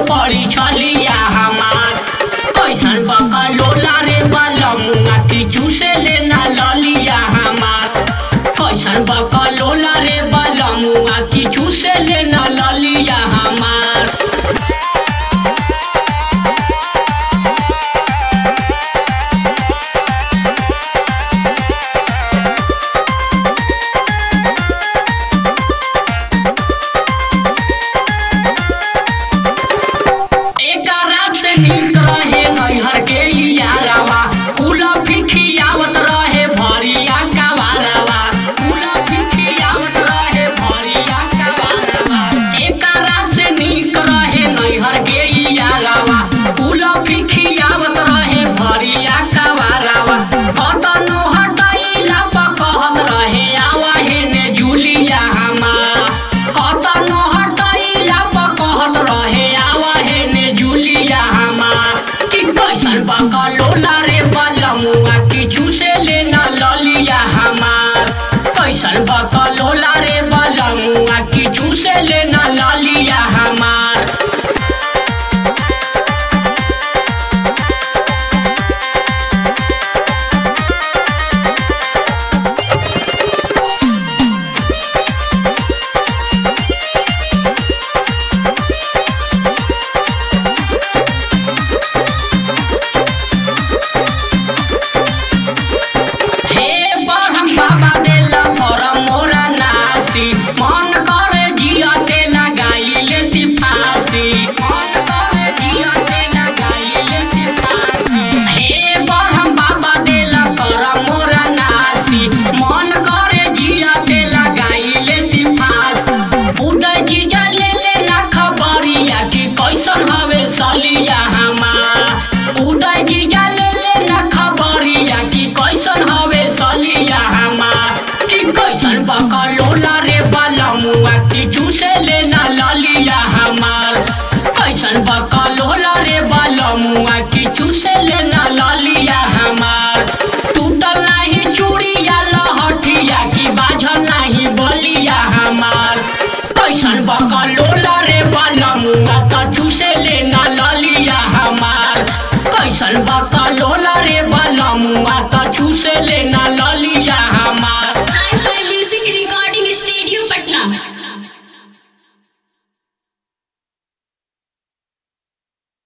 पड़ी छलिया हमार कैसन बकलोला रे बलमुआ की चूसे लेना ललिया हमार कैसन बकलोला रे बलमुआ की चूसे लेना ललिया हमार एकरा से नीक रहे नैहर के यारावा उला फिखियावत रहे भरिया कवारावा उला फिखियावत रहे भरिया कवारावा एकरा से नीक रहे नैहर के यारावा उला फिखियावत रहे भरिया कवारावा कतनो हटाइला पकहत रहे आवा हेने जुलिया हमार कतनो हटाइला पकहत रहे आवा हेने जुलिया हमार कि कैसन बकलोला रे बलमुआ किछु से लेना ललिया हमार कैसन बकलोला रे बलमुआ किछु से लेना ललिया हमार हे बरहम बाबा देला करम मोरा नासी मन करे जियते लगाई लेती फांसी मन करे जियते लगाई लेती फांसी हे बरहम बाबा देला करम मोरा नासी मन करे जियते लगाई लेती फांसी उदय जीजा ले लेना खबरिया कि कैसन हवे सलिया हमार उदय जीजा ले लेना खबरिया कि कैसन हवे सलिया हमार कि कैसन बकलोला रे बलमुआ किछु से लेना ललिया हमार कैसन बकलोला रे बलमुआ किछु से लेना ललिया हमार टूटल नाही चूड़िया लहठिया कि बाझल नाही बलिया हमार कैसन बकलोला रे बलमुआ कछु से लेना ललिया हमार कैसन बक